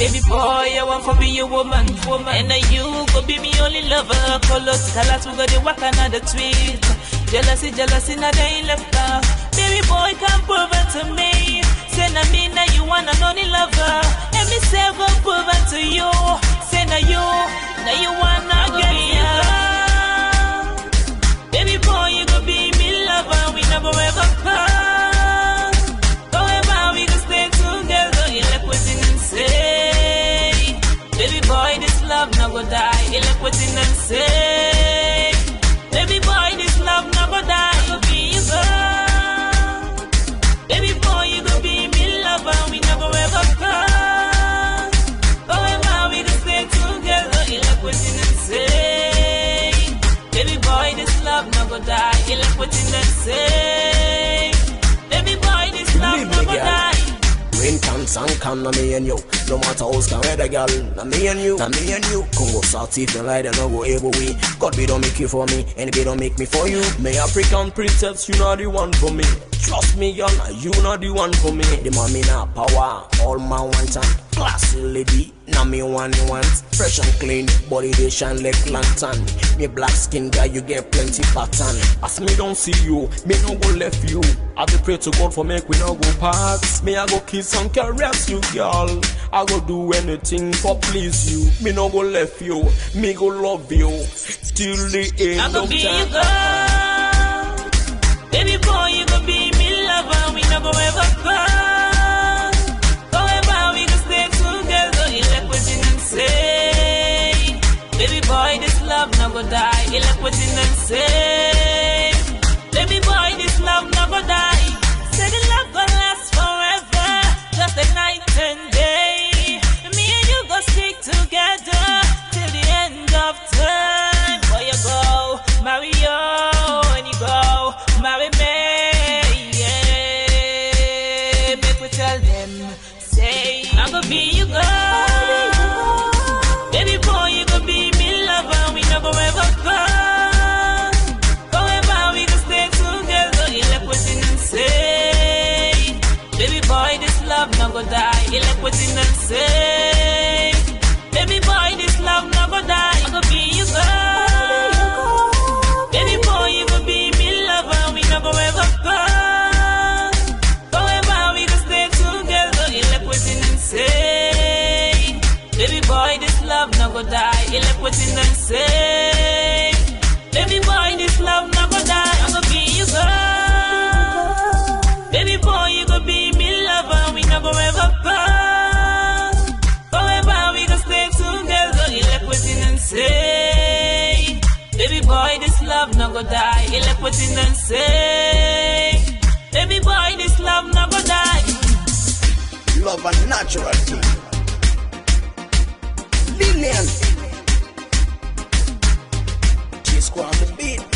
Baby boy, I want to be your woman, woman. And uh, you go be me only lover. Colors, colors, we got the work another tweet. Jealousy, jealousy, now they ain't left out. Baby boy, come prove it to me. Say na me, now you want an only lover. And me say, go prove it to you. Say na you, now you wanna get me Baby boy, you go be me lover. We never ever part. Forever we go stay together. You like what's in and say. Baby boy, this love no go die. You like what's in and say. Baby boy, this love no go die. Go be your girl. Baby boy, you go be me lover. We never ever part. Forever we go stay together. You like what's in and say. Baby boy, this love no go die. You like what's in and say. Baby boy, this love Leave no me, go girl. die. Rain can, sun can, na me and you. No matter how can weather, girl, na me and you, na me and you. Congo South if you lie, then no go able way. God be don't make you for me, and be don't make me for you. Me African princess, you not the one for me. Trust me, girl, nah, you not the one for me. The mommy na power, all man want and classy lady. Now me one you want, fresh and clean, body they shine like lantern. Me black skin girl, you get plenty pattern. As me don't see you, me no go left you. I dey pray to God for make we no go pass. Me I go kiss and caress you, girl. I go do anything for please you. Me no go left you, me go love you till the end I go of be your time. girl. Baby boy, you go be me lover. We never ever part. Forever we go stay together. You like what you done say. Baby boy, this love no go die. You like what you done say. Baby boy, this love no go die. Say the love gonna last forever. Just like night and day. Me and you go stick together till the end of time. Boy, you go marry you and you go marry me. Yeah, make we tell them. Say I'm gonna be your girl. Baby boy, you gonna be me lover. We never ever part. Forever we gonna stay together. You like what you done say. Baby boy, this love no go die. You like what you done say. Baby boy, this love no go die. I gonna be your girl. Baby boy, you gonna be me lover. We never ever part. Forever we gonna stay together. You like what you done say. Baby boy, this love no go die. You like what you done say. Baby boy, this love no go die. I'm gonna be your girl. Baby boy, you gonna be me lover. We never ever part. Forever we gonna stay together. You like what you done say. Baby boy, this love no go die. You like what you done say. Baby boy, this love no go die. Love a natural thing. Lillian. G-Squad on the beat.